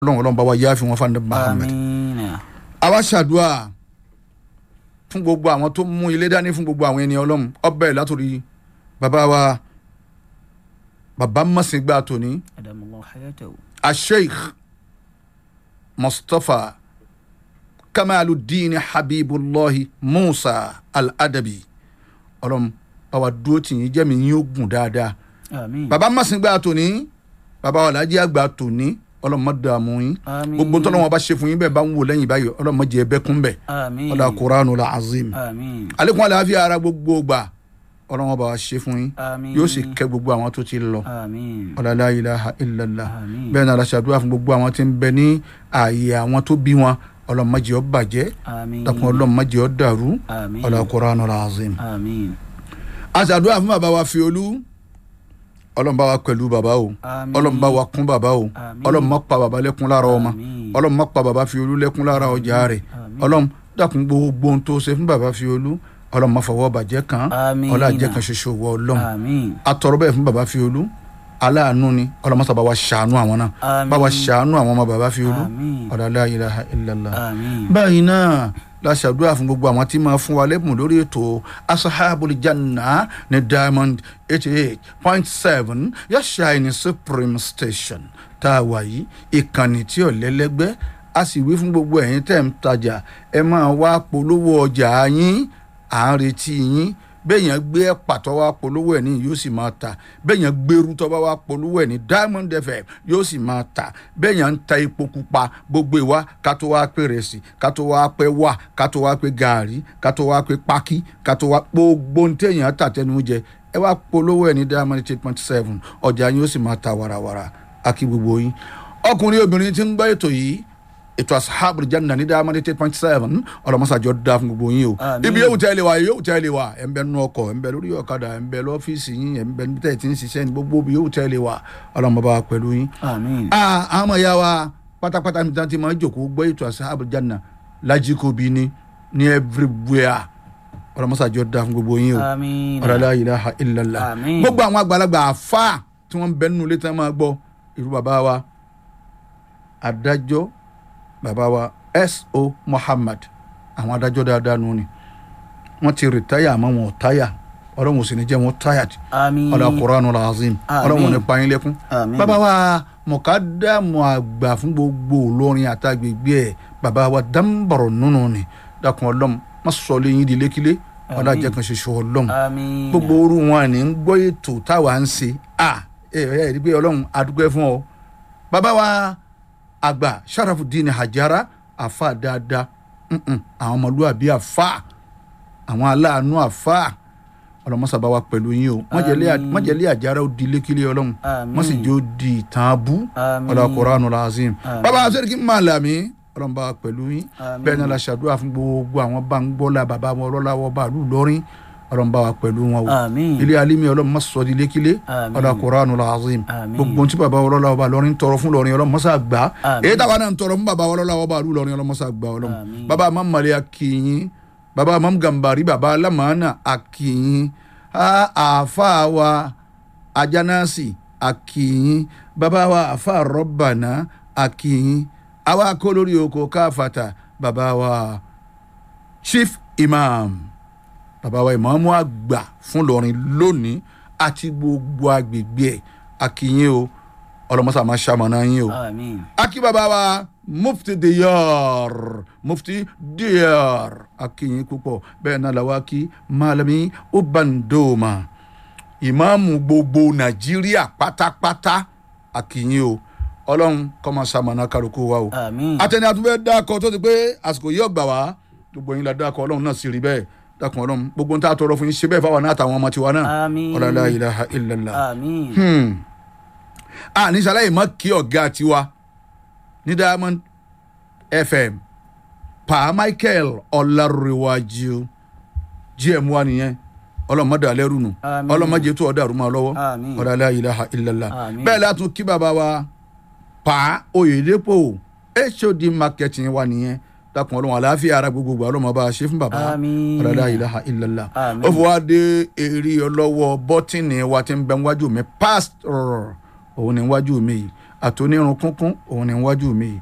ọlọ́run ọlọ́run bá wa yááfi wọn fún Muhammad amiina àwa ṣàdúrà fún gbogbo àwọn tó mú ilé dání fún gbogbo àwọn ènìyàn ọlọ́run ọbẹ̀ látòrí bàbá wa bàbá mọ̀sìngbà tòní adamallahu hayatahu asheikh mustapha kamaluddin habibullahi musa al-adabi ọlọ́run báwa dúró tì yín jẹ́mi yín ó gùn dáadáa amiin bàbá mọ̀sìngbà tòní bàbá wa làájì àgbà tòní ọlọ́run má dààmú yín amiin gbogbo tọ́lọ́wọ́n bá ṣe fún yín bẹ́ẹ̀ bá ń wò lẹ́yìn báyìí ọlọ́run má jẹ́ bẹ́ẹ̀ kún bẹ́ẹ̀ amiin ọlá kuranu la azim amiin alekun àlàáfíà ara gbogbo gbà ọlọ́wọ́n bá wa ṣe fún yín amiin yóò sì kẹ́ gbogbo àwọn tó ti lọ amiin ọlá la ilaha illallah amiin bẹ́ẹ̀ náà la ṣàdúrà fún gbogbo àwọn tí ń bẹ ní ààyè àwọn tó bí wọn ọlọ́run má jẹ́ ó bàjẹ́ amiin dákun ọlọ́run má jẹ́ ó dàrú amiin ọlá kuranu la azim amiin a ṣàdúrà fún bàbá wa Fiolú ọlọ́run bá wa pẹ̀lú bàbá o amiin ọlọ́run bá wa kún bàbá o Àmín. ọlọ́run má pa bàbá lẹ́kún lára ọmọ Àmín. ọlọ́run má pa bàbá Fiolú lẹ́kún lára ọjà rẹ̀ Àmín. ọlọ́run dákun gbogbo ohun tó ṣe fún bàbá Fiolú ọlọ́run má fọwọ́ bàjẹ́ kàn án Àmín. ọlá jẹ́ kan ṣoṣo wọ ọlọ́run amiin atọrọ bẹ́ẹ̀ fún bàbá Fiolú aláàánú ni ọlọ́run má sábà wa ṣàánú àwọn náà Àmín. bá wa ṣàánú àwọn ọmọ bàbá Fiolú Àmín. ọ̀dà la ilaha illallah amiin báyìí náà la ṣàdúrà fún gbogbo àwọn tí máa fún wa lẹ́bùn lórí ètò asahabul janna ní diamond eighty eight point seven yashine supreme station tá a wà yìí ìkànnì tí ò lẹ́lẹ́gbẹ́ a sì wí fún gbogbo ẹ̀yin tẹ̀ ń tajà ẹ máa wá polówó ọjà yín à ń retí yín bẹ́ẹ̀yàn gbé ẹ̀pà tó wá polówó ẹ̀ ní yóò sì máa ta bẹ́ẹ̀yàn gbèrú tó bá wá polówó ẹ̀ ní diamond fm yóò sì máa ta bẹ́ẹ̀yàn ń ta epo pupa gbogbo ìwá ká tó wá pé rẹsì ká tó wá pé wà ká tó wá pé gàárì ká tó wá pé pákí ká tó wá gbogbo ní téèyàn tà tẹnu jẹ ẹ wá polówó ẹ̀ ní diamond eight point seven ọjà yín ó sì máa ta warawara akí gbogbo yín ọkùnrin obìnrin tí ń gbọ́ ètò yìí ètò asahabul janna ní diamond eight point seven ọlọmọsàjọ dá fún gbogbo yín o Àmín. ibi yóò tẹ́lẹ̀ wá yóò tẹ́lẹ̀ wá ẹ̀ ń bẹ nínú ọkọ̀ ẹ̀ ń bẹ lórí ọ̀kadà ẹ̀ ń bẹ lọ́fíìsì yín ẹ̀ ń bẹ níbi tẹ́ ẹ̀ ti ń ṣiṣẹ́ ní gbogbo ibi yóò tẹ́lẹ̀ wá ọlọmọba pẹ̀lú yín. amiin Ah, àwọn ọmọ ìyá wa pátápátá níbi tí wọ́n ti máa ń jòkó gbọ́ ètò asahabul janna lajikobi ní ní everywhere ọlọmọsàjọ dá fún gbogbo yín o amiin ọ̀rọ̀ la ilaha illallah Àmín. gbogbo àwọn àgbàlagbà àfa tí wọ́n ń bẹ nínú ilé tí wọ́n máa gbọ́ irú bàbá wa adájọ́ bàbá wa S.O. Muhammad àwọn adájọ́ dáadáa nù ni wọ́n ti rìtáyà àmọ́ wọn ò táyà ọlọ́run ò sì ní jẹ́ wọn táyà amiin ọlọ́run Qur'anu al-Azim Àmín. ọlọ́run ò ní pa yín lẹ́kún Àmín. bàbá wa mọ̀kádàmù àgbà fún gbogbo olórin àtàgbègbè ẹ̀ bàbá wa dáńbọ̀rọ̀ nínú ni dákun ọlọ́run má sọ lẹ́yìn di lékílé ọlọ́run Àmín. jẹ́ kan ṣoṣo ọlọ́run amiin gbogbo orú wọn ní ń gbọ́ ètò táwa ń ṣe à ẹ ẹ rí i pé ọlọ́run adúgbò fún ọ. bàbá wa àgbà Sharafuddin Hajara àfa dáadáa mm-mm, àwọn ọmọlúwàbí àfa àwọn aláàánú àfa ọlọmọsàbá wa pẹ̀lú yín o májèlé Àmín. májèlé àjàrà ó di lékele ọlọ́run Àmín. wọ́n sì jẹ́ ó di ìtàn abú Àmín. ọlọ́ Qur'anul Azim Àmín. bàbá sẹ́ríkì Màlàmí ọlọ́run bá wa pẹ̀lú yín Àmín. bẹ́ẹ̀ náà la ṣàdúrà fún gbogbo àwọn bá ń gbọ́lá bàbá wọn ọlọ́láwọ́ bàálù lọ́rin ọlọ́run bá wa pẹ̀lú wọn o amiin ilé alimi ọlọ́run má sọ di lékile Àmín. ọlọ́ Qur'anul Azim Àmín. gbogbo tí bàbá ọlọ́láwọ́ bá lọ́rin tọrọ fún lọ́rin ọlọ́run mọ́sá gbà Àmín. èyí táwa náà ń tọrọ fún bàbá ọlọ́láwọ́ bá lù lọ́rin ọlọ́run mọ́sá gbà ọlọ́run Àmín. bàbá mamali akínyìn bàbá mam gambari bàbá lamana akínyìn àáfà wa ajanasi akínyìn bàbá wa àáfà rọ́bànà akínyìn àwa kó lórí oko káfàtà bàbá wa chief imam bàbá wa ìmáàmù àgbà fún lọrin lónìí àti gbogbo agbègbè ẹ̀ akínyìn o ọlọmọsà máa ṣamọ̀nà yín o amiin aki baba wa mufti diyar mufti diyar akiyin púpọ̀ bẹ́ẹ̀ náà la wá kí malami ubandoma ìmáàmù gbogbo nàìjíríà pátápátá akiyin o ọlọ́run kọ́ máa ṣamọ̀nà kálukú wa o amiin àtẹni àtúnfẹ́ dákọ̀ tó ti pé àsìkò yìí ọgbà wá gbogbo yín la dákọ̀ ọlọ́run náà sì rí bẹ́ẹ̀ dákun ọlọ́run gbogbo ń tà tọrọ fún yín ṣe bẹ́ẹ̀ fáwọn náà àtàwọn ọmọ tiwa náà Àmín. ọ̀làlá ilaha illallah amiin hmm. a ní sàlàyé mọ́ kí ọ̀gá tiwa ní diamond fm pa michael ọ̀làrẹ̀wájú gm wa nìyẹn ọlọ́mọdé alẹ́rù nù Àmín. ọlọ́mọdé tó ọ̀dà àrùmọ́ lọ́wọ́ Àmín. ọ̀làlá ilaha illallah Àmín. bẹ́ẹ̀ látún kí bàbá wa pa oyèdèpọ̀ hod marketing wa nìyẹn dákun ọlọ́run àlàáfíà ara gbogbo ọlọ́mọ bá a ṣe fún bàbá Àmín. ọ̀làlá ilaha illallah Àmín. ó fi wá dé eré ọlọ́wọ́ bọ́tìnì wa ti ń bẹ níwájú mi pásítọ̀ òun ní níwájú mi yìí àtònírun kúnkún òun ni wájú mi